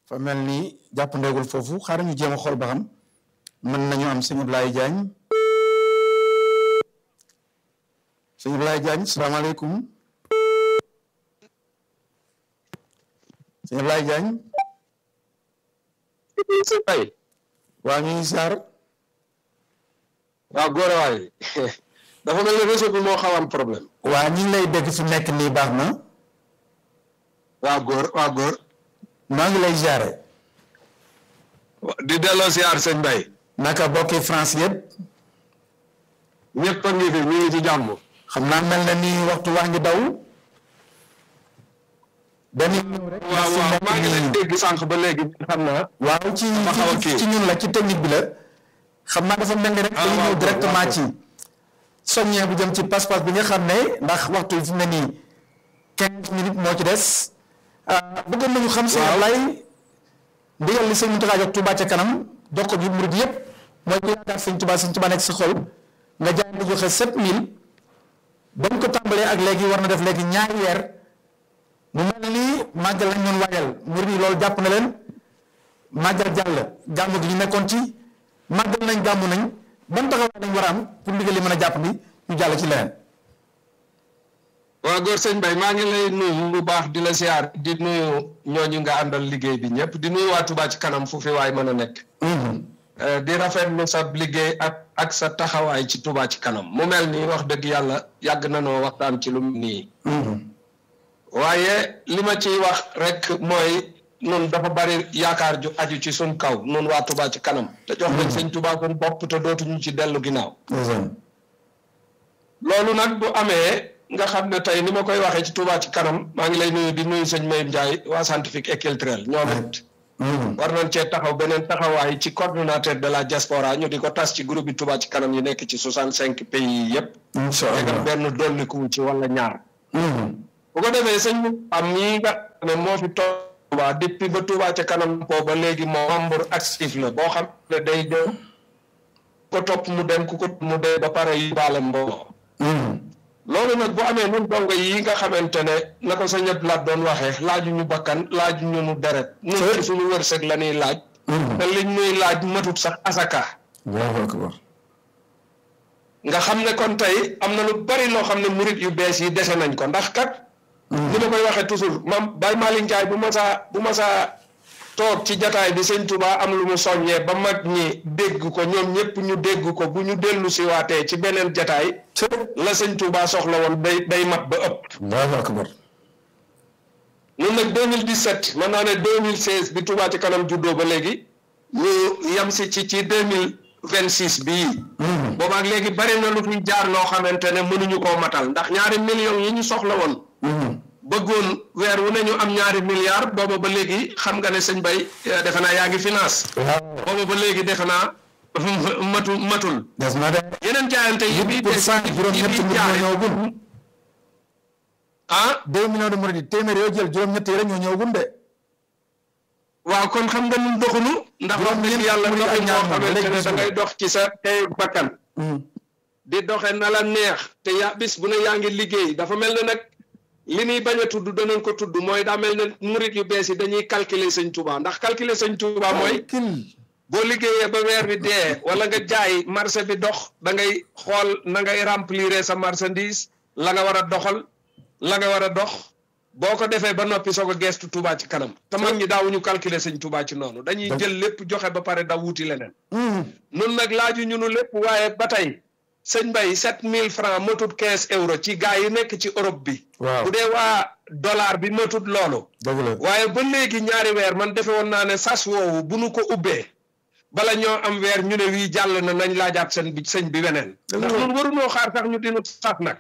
fa mel ni jàpp ndeegul foofu xaaral ñu jéem a xool ba xam mën nañu am sëñ Ablaye Diagne sëñ Ablaye Diagne salaamaaleykum sëñ Ablaye Diagne si bay waa ñu ngi saar waaw góor waay dafa mel ne réseau bi moo xaw am problème waa ñi ngi lay dégg fi nekk nii baax na waaw góor waaw góor maa ngi lay jaare di delloo siyaar sëñ bay naka bokki France yëpp ñëpp a ngi fi ñu ngi ci jàmm xam naa mel na ni waxtu waa ngi daw dañuy ñëw rek waaw fi waaw nekk maa ngi leen nii. dégg sànq ba léegi xam naa waaw ci Dafa xaw a ci kii. ci ñun la ci technique bi la xam naa dafa mel ni rek Ah, dañu waaw, ñëw directement waaw. ci soññee bu jëm ci passe-passe bi nga xam ne ndax waxtu yi fi mu ne nii quinze minutes moo ci des ah, bëggoon nañu xam sëñ Waaw. Ablaye ndigal li sëñ Mountakha jox Touba ca kanam jox ko ji murid yëpp mooy ku yaakaar sëñ Touba sëñ Touba nekk sa xol nga jaay di joxe sept mille ba mu ko tàmbalee ak léegi war na def léegi ñaari weer mu mel ni màggal lañ doon waajal murid yi loolu jàpp na leen màggal jàll gàmmu gi ñu nekkoon ci màggal nañ gàmmu nañ ban taxawaay lañ war a am pour ndigal li mën a jàpp ni ñu jàll ci leneen. waaw góor sëñ bay maa ngi lay nuyu bu baax di la siyaar di nuyu ñooñu nga àndal liggéey bi ñëpp di nuyu waa Touba ci kanam fu fi waay mën a nekk Euh, di rafetlu sa liggéey ak ak sa taxawaay ci Touba ci kanam mu mel ni wax dëgg yàlla yàgg na noo waxtaan ci lu nii waaye li ma ciy wax rek mooy nun dafa bari yaakaar ju aju ci suñ kaw nun waa Touba ci kanam te jox nañ sëñ Touba suñ bopp te dootuñu ci dellu ginnaaw loolu nag bu amee nga xam ne tey ni ma koy waxee ci Touba ci kanam maa ngi lay nuyu di nuyu sëñ Mayib Ndiaye waa scientifique et culturel ñoom it war nañ cee taxaw beneen taxawaay ci coordonnateur de la diaspora ñu di ko tas ci groupe bi Touba ci kanam yi nekk ci soixante cinq pays yi yépp incha tegal allah benn dolliku ci wala ñaar bu ko defee sëñ am ñii nga xam ne moo fi Touba depuis ba Touba ca kanam boobu ba léegi moo membre actif la boo xam ne day dem ko topp mu dem ku ko mu dem ba pare yu baale mbooloo loolu nag bu amee nun dongo yi nga xamante ne na ko sa ñëpp laaj doon waxee laaju ñu bakkan laaju ñu nu deret nun ci suñu wërsëg la ñuy laaj te liñ ñuy laaj matut sax asaka Allahu akbar nga xam ne kon tey am na lu bari loo xam ne murit yu bees yi dese nañ ko ndax kat ni ma koy waxee toujours mam Baye Malick Ndiaye bu ma saa bu ma saa toog ci jataay bi sëñ Touba am lu mu soññee ba mag ñi dégg ko ñoom ñëpp ñu dégg ko bu ñu dellu si waatee ci beneen jataay la sëñ Touba soxla woon day day mat ba ëpp Allahu akbar ñun nag 2017 mën naa ne 2016 bi Touba ci kanam juddoo ba léegi ñu yem si ci ci 2026 bii boobaak léegi bari na lu fi jaar loo xamante ne mënuñu koo matal ndax ñaari millions yi ñu soxla woon bëggoon weer wu ne ñu am ñaari milliards booba ba léegi xam nga ne sëñ bay eh, defe naa yaa ngi finance booba ba léegi defe naa matu matul des na de yeneen jaayante yi bii pour cent juróom-ñett yi bii mbir jaare ñoo ñëwagul ah deux millions de murid yi téeméer yoo jël juróom-ñett yi rek ñoo ñëwagul de waaw kon xam nga nun doxunu ndax wax dëgg Juróom-ñeent yàlla fukki doxin ak boo ñaar moom xamante ne léegi da ngay dox ci sa tey bakkan di doxe na la neex te yaa bis bu ne yaa ngi liggéey dafa mel ne nag li ñuy bañ a tudd danañ ko tudd mooy daa mel ne murit yu bees yi dañuy calculer sëñ Touba ndax calculer sëñ Touba mooy kil boo liggéeyee ba weer bi dee wala nga jaay marché bi dox da ngay xool na ngay remplir sa marchandise la nga war a doxal la nga war a dox boo ko defee ba noppi soog a geestu Touba ci kanam te mag ñi daawuñu calculer sëñ Touba ci noonu dañuy jël lépp joxe ba pare da wuti leneen nun nag laaju ñu nu lépp waaye ba tey sëñ Bay sept mille francs matut quinze euros ci gaa yi nekk ci Europe bi waaw bu dee waa dollar bi matut loolu dëgg la waaye ba léegi ñaari weer man defe woon naa ne sas woowu bu nu ko ubbee bala ñoo am weer ñu ne wii jàll na nañ laajaat seen bi sëñ bi weneen ndax ñun warunoo xaar sax ñu dinu sas nag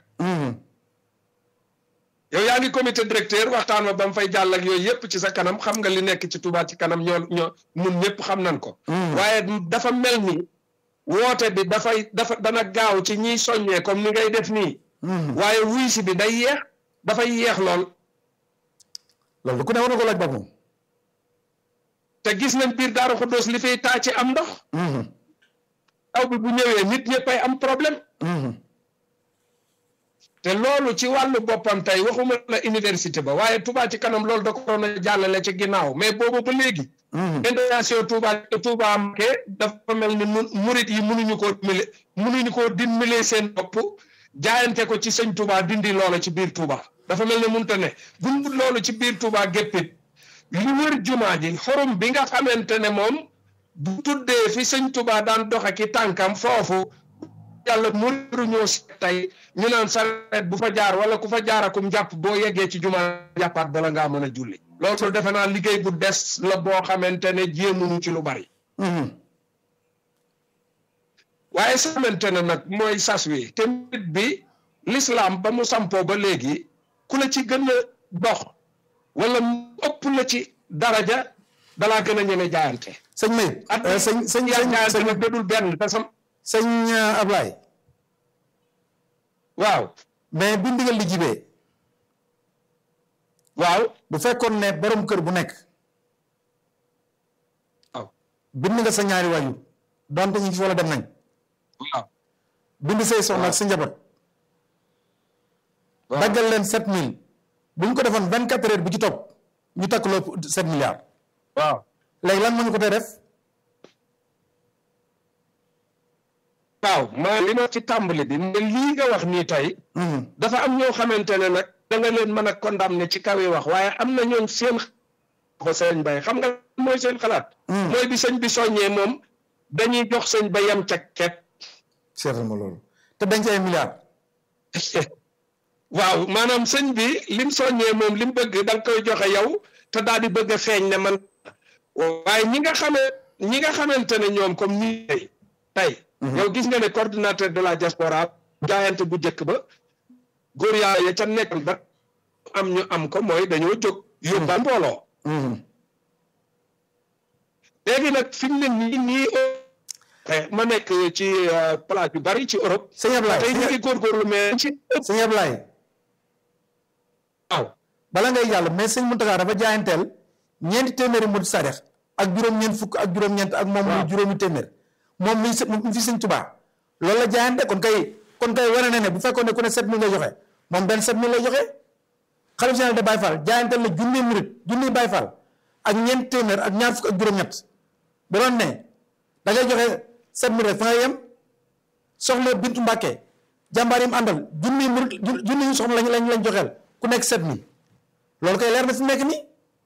yow yaa ngi comité directeur waxtaan wa ba mu fay jàll ak yooyu yëpp ci sa kanam xam nga li nekk ci Touba ci kanam ñoo ñoo mun ñëpp xam nañ ko waaye dafa mel ni woote bi dafay dafa dana gaaw ci ñiy soññee comme ni ngay def nii waaye wuy si bi day yeex dafay yeex lool loolu ku ne war na ko laaj boppam te gis nañ biir Daaru Xuddoos li fiy taa ci am ndox taw bi bu ñëwee nit ñëppay am problème te loolu ci wàllu boppam tey waxuma la université ba waaye Touba ci kanam loolu da ko doon a jàllale ci ginnaaw mais boobu ba léegi intégration Touba Touba Mbacké dafa mel ni mun murit yi mënuñu koo dimbale mënuñu koo dimbale seen bopp jaayante ko ci sëñ Touba dindi loola ci biir Touba dafa mel ni mënta ne buñ loolu ci biir Touba géppit li wër jumaa ji xorom bi nga xamante ne moom bu tuddee fi sëñ Touba daan doxe ki tànkam foofu yàlla mëru ñoo tey ñu naan sareet bu fa jaar wala ku fa jaarakum jàpp boo yeggee ci jumaa jàppaat bala ngaa mën a julli loolu defe naa liggéey bu des la boo xamante ne jéemuñu ci lu bari waaye xamante ne nag mooy sas wi te nit bi l'islam ba mu sampoo ba léegi ku la ci gën a dox wala mu ëpp la ci daraja dalaa gën a ñeme jaayante sëñ May at sëñ sëñ yaa sëñ jaayante sëñ nag dadul benn te sam sëñ Ablaye waaw mais bi ndigal li jibee waaw bu fekkoon ne borom kër bu nekk waaw bind nga sa ñaari waajur donte ñu ngi fi wala dem nañ waaw bind say soxna ak sa njaboot waaw daggal leen sept mille bu ñu ko defoon vingt quatre heures bu ci topp ñu takk loo sept milliards waaw léegi lan moo ñu ko tey def waaw maa li ma ci tàmbali bi ne lii nga wax nii tey dafa am ñoo xamante ne nag da nga leen mën a condamné ci kaw yi wax waaye am na ñooñ seen ko sëñ bay xam nga mooy seen xalaat mooy bi sëñ bi soññee moom dañuy jox sëñ ba yem ca ket seetal ma loolu te dañ ci ay milliards waaw maanaam sëñ bi lim soññee moom lim bëgg da nga koy joxe yow te daal di bëgg a feeñ ne man waaye ñi nga xamee ñi nga xamante ne ñoom comme ñi tey tey yow gis nga ne coordinateur de la diaspora jaayante bu njëkk ba góor yaa ya ca nekk ba am ñu am ko mooy dañoo jóg yóbbal mbooloo léegi nag fi mu ne nii nii ma nekk ci place yu bari ci Europe sëñ Ablaye tey ñu ngi góorgóorlu mais ci ëpp sëñ Ablaye waaw bala ngay jàll mais sëñ Mountakha dafa jaayanteel ñeenti téeméeri murid sadex ak juróom-ñeent fukk ak juróom-ñeent ak moom muy juróomi téeméer moom mi mu fi sëñ Tuubaa loolu la jaayante kon kay kon kay wane na ne bu fekkoon ne ku ne sept mille lay joxe moom benn sept mille lay joxe xalif général de Baye Fall jaayanteel na junni murid junni Baye Fall ak ñeent téeméer ak ñaar fukk ak juróom-ñett bu doon ne da ngay joxe sept mille rek fa nga yem soxna Bintu Mbàkke jàmbaar yi mu àndal junni murid junni yu soxna lañ lañ lañ joxeel ku nekk sept mille loolu koy leer na fi nekk nii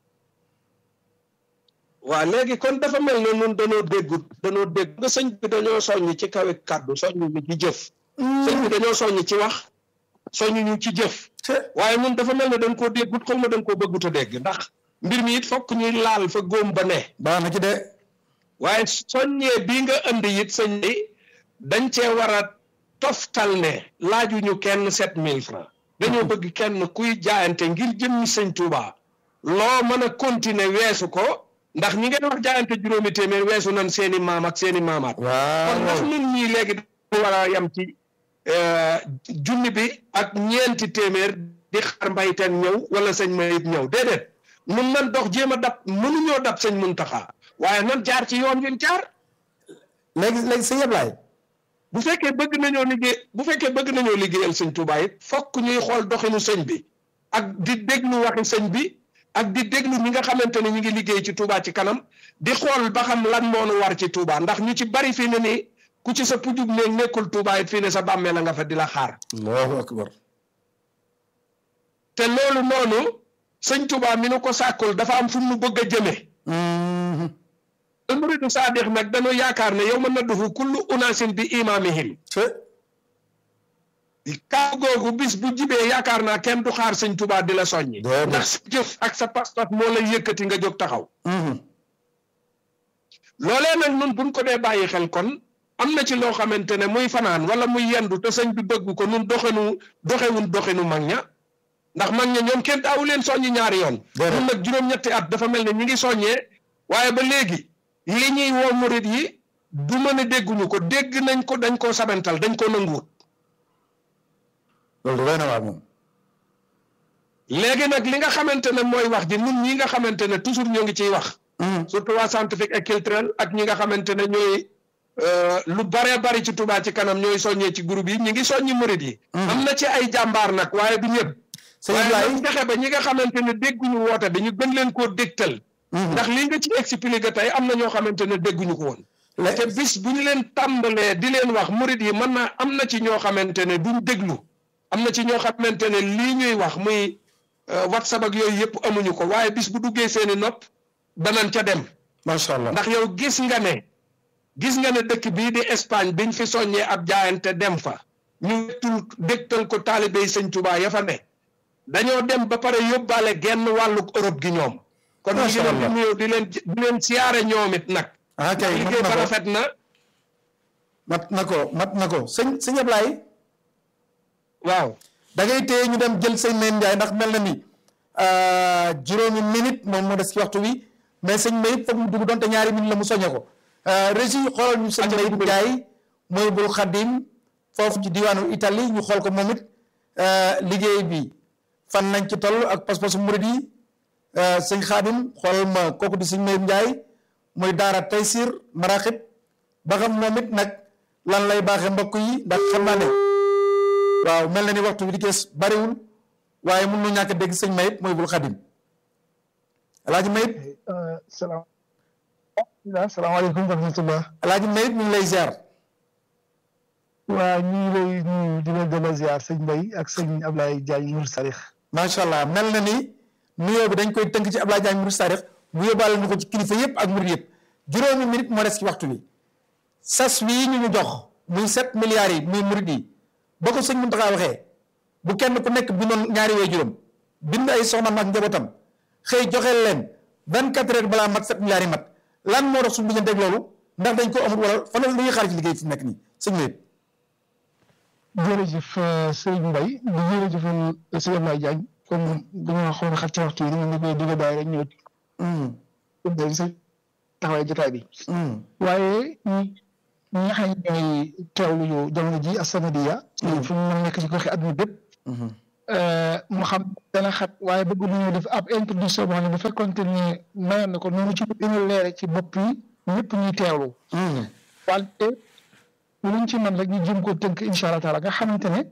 waaw léegi kon dafa mel ne ñun dañoo déggut dañoo dégg nga sëñ bi dañoo soññ ci kawe kàddu soññ ñu ci jëf sëñ bi dañoo soññ ci wax soññ ñu ci jëf waaye ñun dafa mel ne dañ koo déggut xaw ma dañ koo bëggut a dégg ndax mbir mi it fokk ñuy laal fa góom ba ne baax na ci de waaye soññee bii nga indi it sëñ bi dañ cee war a toftal ne laajuñu kenn sept mille francs dañoo bëgg kenn kuy jaayante ngir jëmmi sëñ Touba loo mën a continuer weesu ko ndax ñi ngeen wax jaayante juróomi téeméer weesu nañ seeni maam ak seeni maamaat kon ndax waaw ñun ñii léegi dañu war a yem ci junni bi ak ñeenti téeméer di xaar mbayteen ñëw wala sëñ mayit ñëw déedéet nun nan dox jéem a dab mënuñoo dab sëñ Muntaxa waaye nan jaar ci yoon wi jaar léegi léegi sëñ Ablaye bu fekkee bëgg nañoo liggéey bu fekkee bëgg nañoo liggéeyal sëñ Tuubaa it fokk ñuy xool doxinu sëñ bi ak di déglu waxi sëñ bi ak di déglu ñi nga xamante ne ñu ngi liggéey ci Tuubaa ci kanam di xool ba xam lan moo nu war ci Tuubaa ndax ñu ci bari fii ne nii ku ci sa pujub ne nekkul Tuubaa it fii ne sa bàmmee la nga fa di la xaar allahu akbar te loolu noonu sëñ Tuubaa mi nu ko sàkkul dafa am fu mu bëgg a jëme al muridu saadix nag dañoo yaakaar ne yow mën na dufu kullu unaasin bi imaamihim te kaa googu bis bu jibee yaakaar naa kenn du xaar sëñ Tuubaa di la soññi Déedéet. ndax sa jëf ak sa pas-pas moo lay yëkkati nga jóg taxaw loolee nag nun buñ ko dee bàyyi xel kon am na ci loo xamante ne muy fanaan wala muy yendu te sëñ bi bëgg ko nun doxenu doxewun doxenu mag ña ndax mag ña ñoom kenn daawu leen soññi ñaari yoon Déedéet. nun nag juróom-ñetti at dafa mel ne ñi ngi soññee waaye ba léegi li ñuy woo murit yi du mën a dégguñu ko dégg nañ ko dañ koo sabantal dañ koo nanguwut loolu doy na waar moom léegi nag li nga xamante ne mooy wax ji nun ñi nga xamante ne toujours ñoo ngi ciy wax surtout waa scientifique et culturel ak ñi nga xamante ne ñooy lu baree bari ci Touba ci kanam ñooy soññee ci groupe yi ñi ngi soññi murid yi am na ci ay jàmbaar nag waaye du ñëpp sëñ waaye Ablaye nañ fexe ba ñi nga xamante ne dégguñu woote bi ñu gën leen koo dégtal ndax li nga ci expliqué tey am na ñoo xamante ne dégguñu ko woon la- te bis bu ñu leen tàmbalee di leen wax murid yi mën na am na ci ñoo xamante ne duñ déglu am na ci ñoo xamante ne lii ñuy wax muy euh, whatsapp ak yooyu yëpp amuñu ko waaye bis bu duggee seeni nopp danañ ca dem macha allah ndax yow gis nga ne gis nga ne dëkk bii di Espagne biñ fi soññee ab jaayante dem fa ñu tul dégtal ko taalibe yi sëñ Tuubaa ya fa ne dañoo dem ba pare yóbbaale genn wàllu Europe gi ñoom kon ñu ngi Masha leen di Allah. nuyoo di leen di leen siyaare ñoom it nag ah kay mat liggéey na ba ko rafet na mat na ko mat na ko sëñ sëñ Ablaye waaw da ngay téye ñu dem jël sëñ Mayib Ndiaye ndax mel na ni ah, juróomi minute moom moo des ci waxtu wi mais sëñ Mayib foog mu dugg donte ñaari minute la mu soñe ko ah, régi xoolal ñu sëñ Mayib Ndiaye mooy bul xadim foofu ci diwaanu Italie ñu xool ko moom it ah, liggéey bi fan nañ ci toll ak pas-pasu murid yi ah, sëñ Xaadim xoolal ma kooku di sëñ Mayib Ndiaye muy daara Taysir Maraxib ba xam moom it nag lan lay baaxee mbokk yi ndax xam naa ne waaw mel na ni waxtu bi di kees bariwul waaye mun nu ñàkk a dégg sëñ Mayib mooy bul xadim alaaji Mayib salaam salaamaaleykum wa rahmatullah alaaji Mayib ñu ngi lay ziar waa ñu ngi lay nuyu di leen delloo ziar sëñ Mbaye ak sëñ Ablaye Diagne Mour Sarix macha allah mel na ni nuyoo bi dañ koy tënk ci Abdoulaye Diagne Mouride Sarix mu yóbbaale ñu ko ci kilifa yëpp ak murid yëpp juróomi minute moo des ci waxtu bi sas wii ñu ñu jox muy sept milliards yi muy murid yi ba ko sëñ Mountakha waxee bu kenn ku nekk bindoon ñaari way juróom bind ay soxnaam ak njabootam xëy joxeel leen vingt quatre heures balaa mat sept milliards yi mat lan moo tax suñu digganteeg loolu ndax dañ ko amul wala fan la ñuy xaar ci liggéey fi mu nekk nii sëñ Mayib. jërëjëf sëñ Mbaye di jërëjëfal sëñ Ablaye Diagne comme dañoo xaw a xat ci waxtu yi dañu ne koy digga daay rek ñëw ci sa taxawaay jotaay bi waaye ñi ñi nga xam ne ñooy teewlu yu jamono ji As-Samadiyya fu ñu mën nekk ci goxi àdduna bépp mu xam dana xat waaye bëgg nañu def ab introduction boo xam ne bu fekkonte ne mayoon na ko noonu ci dina leere ci bopp yi ñëpp ñuy teewlu wante luñ ci mën rek ñu jëm ko tënk incha allah taala nga xamante ne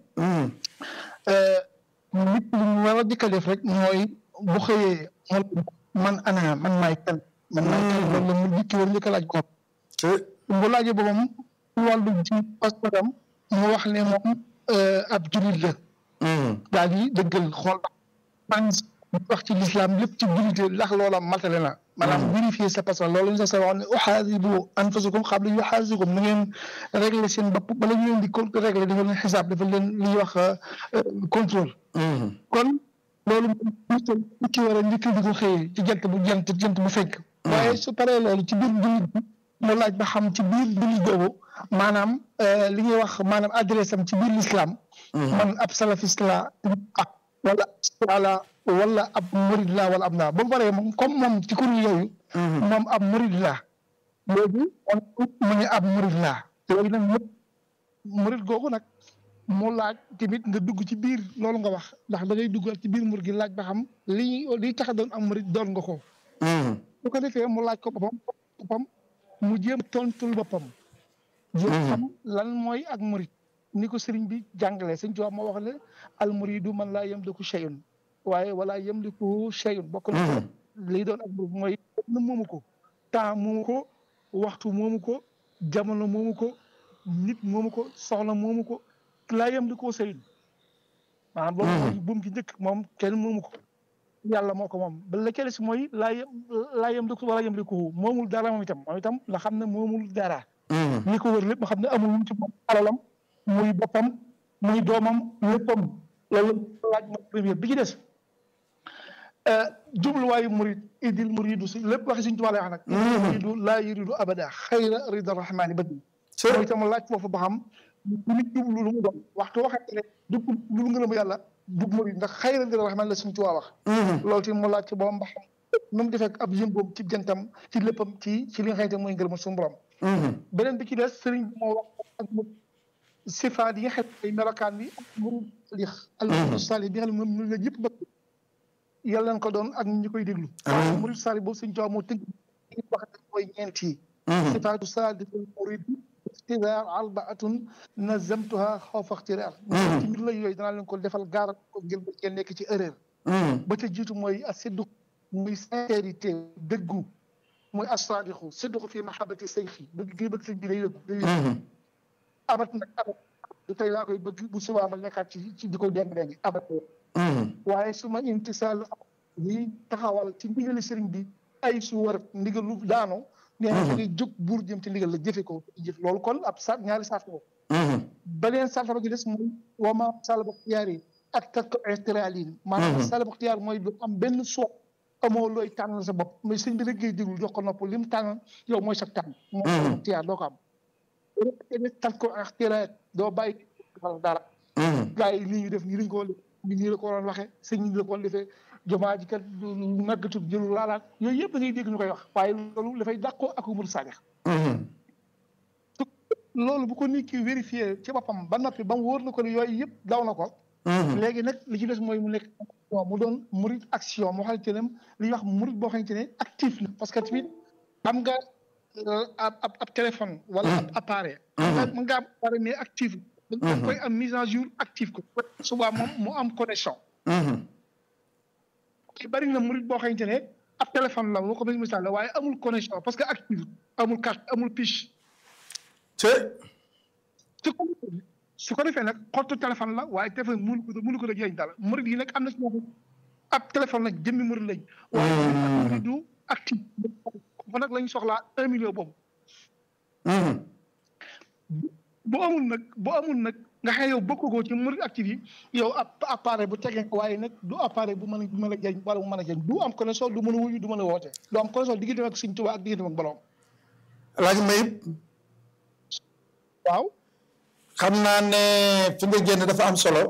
nit li ñu war a dikka def rek mooy bu xëyee man ana man maay kan man maay kan loolu la mu dikki war njëkk a laaj ko bu laajee boobam wàllu ci pasportam mu wax ne moom ab julit la daal di dëggal xool ban wax ci lislaam lépp ci julite ndax loola matale na maanaam vérifier sa passeport loolu ñu sa wax ne uxaasibu anfusakum qabla yuxaasikum na ngeen régler seen bopp bala ñu leen di ko régler dafa leen xisaab dafa leen li ñuy wax contrôle kon loolu moom ci war a njëkk di ko xëyee ci jant bu jant jant bu fekk waaye su paree loolu ci biir jullit bi mu laaj ba xam ci biir jullit boobu maanaam li ñuy wax maanaam adresse am ci biir l'islam man ab salafiste la ah wala wala wala ab murid la wala ab naa ba pare moom comme moom ci kuréel yooyu moom ab murid la léegi mu ne ab murid la léegi nag murid googu nag mu laaj tamit nga dugg ci biir loolu nga wax ndax da ngay dugg ci biir murid gi laaj ba xam li liy tax a doon am murid doon nga ko su ko defee mu laaj ko boppam boppam mu jéem tontul boppam jéem xam lan mooy ak murid ni ko sëriñ bi jàngalee sëñ Tuubaa moo wax ne al muridu man laa yamliku shay'un waaye wala yamliku shay'un bokk na lii doon ak murid mooy na moomu ko temps moomu ko waxtu moomu ko jamono moomu ko nit moomu ko soxla moomu ko laa yamliku shay'un maanaam boobu mooy buum ci njëkk moom kenn moomu ko yàlla moo ko moom ba la ca des mooy laa yem laa yamliku wala yamliku moomul dara moom itam moom itam la xam ne moomul dara li ko wër lépp nga xam ne amul lu ci moom alalam muy boppam muy doomam léppam loolu laaj ma première bi ci des jubluwaayu murid idil muridu si lépp waxi suñ tubaab lay wax nag idil muridu laa yuridu abada xayra rida rahmaani badi mooy itam laaj foofu ba xam lu nit jublu lu mu doon waxtu waxante ne du lu ngërëm yàlla dug murid ndax xayra rida rahmaani la suñ tubaab wax loolu tamit mu laaj ci boppam ba xam nu mu defee ab yëngoom ci jantam ci léppam ci ci li nga xamante mooy ngërëm suñu borom beneen bi ci des sëriñ bi moo wax ak sifaat yi nga xam ay melokaan bi murid salih al murid salih bi nga xam ne moom la ñëpp bëgg yàlla nañ ko doon ak ñi koy déglu waaye murid salih boobu suñ tubaab moo tënk wax ne mooy ñeent yi sifaatu saadatul murid ixtiraar arbaatun nazamtuha xawfa ixtiraar ci mbir la yooyu danaa leen ko defal gaar ko ngir ba ngeen nekk ci erreur ba ca jiitu mooy asidduq muy sincérité dëggu muy assaadixu sidduqu fi mahabati sayxi bëgg gi bëgg sëñ bi day dëgg abat nag abat du tey laa koy bëgg bu subaa ma nekkaat ci ci di ko déng-déng abat waaye su ma imtisaal yi taxawal ci ndigali sëriñ bi ay su war ndigalu daano nee na ngay jóg buur jëm ci ndigal la jëfe ko jëf loolu kon ab sa ñaari saat ko beneen saat ba gi des mooy wama salaba xiyaar yi ak takk ixtiraalin maanaam salaba xiyaar mooy du am benn soo amoo looy tànnal sa bopp mais sëñ bi rek ngay déglu jox ko nopp li mu tànn yow mooy sa tànn mooy salaba xiyaar doo ko am takk ixtiraal doo bàyyi defal dara gars yi lii ñu def nii lañ ko ni nii la ko waroon waxee sëñ ñi la ko waroon defee jumaa ji kat màggatut jëlul laalaat yooyu yëpp da ngay dégg ñu koy wax waaye loolu dafay dàqoo ak umur sadex loolu bu ko nit ki vérifié ci boppam ba noppi ba mu wóor na ko ne yooyu yëpp daw na ko léegi nag li ci des mooy mu nekk mu doon murid action moo xamante ne li ñuy wax murid boo xamante ne actif na parce que tamit am nga ab ab téléphone wala ab appareil mën nga am appareil mais actif da koy am mise en jour active ko suba moom mu am connexion ci bari na murid boo xamante ne ab téléphone la moo ko mis misaal la waaye amul connexion parce que active amul carte amul piche te su ko su ko defee nag xottu téléphone la waaye téléphone mënu ko mënu ko da jëriñ dara murid yi nag am na si moom ab téléphone la jëmmi murid lañ waaye du active fa nag lañ soxlaa un million boobu bu amul nag bu amul nag nga xam yow bokk ko ci murid active yi yow ab appareil bu tegee waaye nag du appareil bu mën a mën a jëriñ wala bu mën a jëriñ du am connexion du mën a wuyu du mën a woote du am connexion diggante ak Sëñ Tuubaa ak diggante ak boroom laaj mayib waaw xam naa ne fi nga génn dafa am solo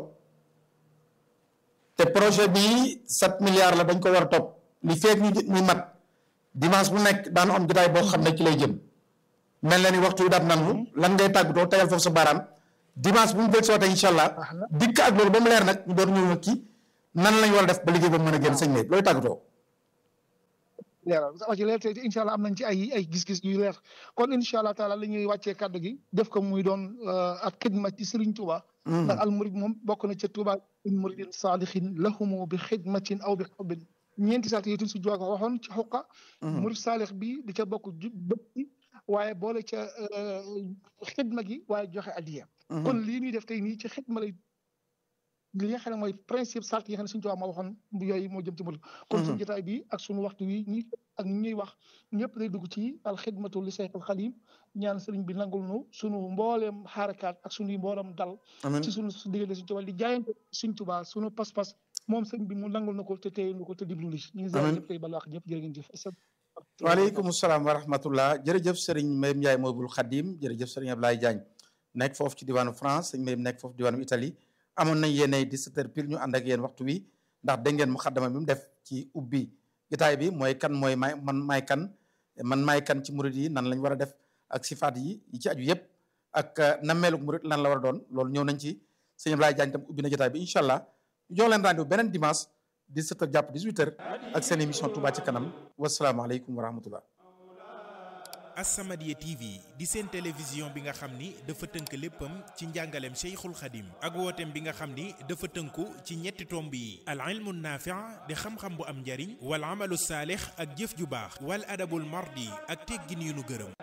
te projet bi sept milliards la dañ ko war a topp li feeg ñu muy mat dimanche bu nekk daanu am jotaay boo xam ne ci lay jëm mel na ni waxtu wi daat nangu lan ngay tàggatoo tegal foofu sa baaraam dimanche bu mu bëgg sootee incha allah dikk ak loolu ba mu leer nag ñu doon ñëw nag ci nan lañ war a def ba liggéey ba mu mën a génn sëñ Mayib looy tàggatoo. leeral wax ci leer te incha allah am nañ ci ay ay gis-gis yu leer kon incha allah taala la ñuy wàccee kàddu gi def ko muy doon ak xidma ci Serigne Touba. ndax al murid moom bokk na ca Touba in muridin saadixin lahumu bi xidmatin aw bi xubbin ñeenti saat yi tuñ si jox waxoon ci xuqa murid saalix bi di ca bokk ju bëtti waaye boole ca xidma gi waaye joxe addiya kon lii ñuy def tey nii ci xidma lay li nga xam ne mooy principe sart yi nga xam ne suñu tubaab moo waxoon bu yooyu moo jëm ci murid kon suñu jotaay bi ak suñu waxtu wi ñi ak ñuy wax ñëpp day dugg ci alxidmatu li Seex al Xadim ñaan sëriñ bi nangul nu suñu mbooleem xaarakaat ak suñuy mbooleem dal ci suñu su diggante suñu tubaab di jaayante suñu tubaab suñu pas-pas moom sëriñ bi mu nangul na ko te téye na ko te diglu li ñu ngi ziar ñëpp tey balaax ñëpp jërë ngeen jëf waaleykum salaam wa rahmatullah jërëjëf sëriñ Mayib Ndiaye Mawbul Xadim jërëjëf sëriñ Ablaye Diagne nekk foofu ci diwaanu France sëriñ Mayib nekk foofu diwaanu Italie amoon nañ yéenay 17 heures pile ñu ànd ak yéen waxtu wi ndax dégg ngeen mu xaddama bi mu def ci ubbi gitaay bi mooy kan mooy may man maay kan man maay kan ci murid yi nan lañ war a def ak sifaat yi yi ci aju yëpp ak nammeeluk murid lan la war a doon loolu ñëw nañ ci sëñ Ablaye Diagne tam ubbi na jotaay bi incha allah ñu jox leen rendez-vous beneen dimanche 17 heures jàpp 18 heures ak seen émission Touba ci kanam wasalaamaaleykum wa rahmatullah As-Samadiyya TV di seen télévision bi nga xam ni dafa tënk léppam ci njàngaleem Cheikhul Khadim ak wooteem bi nga xam ni dafa tënku ci ñetti tomb yi al ilmu naafi' di xam-xam bu am njariñ wal amalu saalix ak jëf ju baax wal adabul mardi ak teggin yu nu gërëm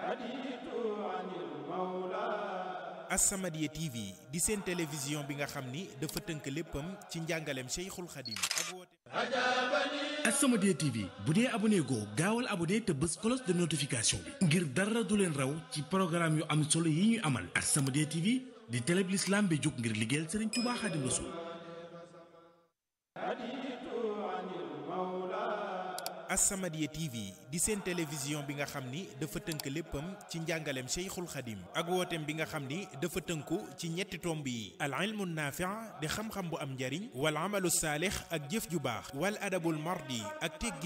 As-Samadiyya TV di seen télévision bi nga xam ni dafa tënk léppam ci njàngaleem Cheikhul Khadim ak wooteem As-Samadiyya TV bu dee abonné goo gaawal abonné te bës cloche de notification bi ngir dara du leen raw ci programme yu am solo yi ñu amal As-Samadiyya TV di télé bi l'islam bi jóg ngir liggéeyal Serigne Touba Khadim Rassoul As-Samadiyya TV di seen télévision bi nga xam ni dafa tënk léppam ci njàngaleem Cheikhul Khadim ak wooteem bi nga xam ni dafa tënku ci ñetti tomb yi al ilmu naafi' di xam-xam bu am njariñ wal amalu saalix ak jëf ju baax wal adabul mardi ak teggi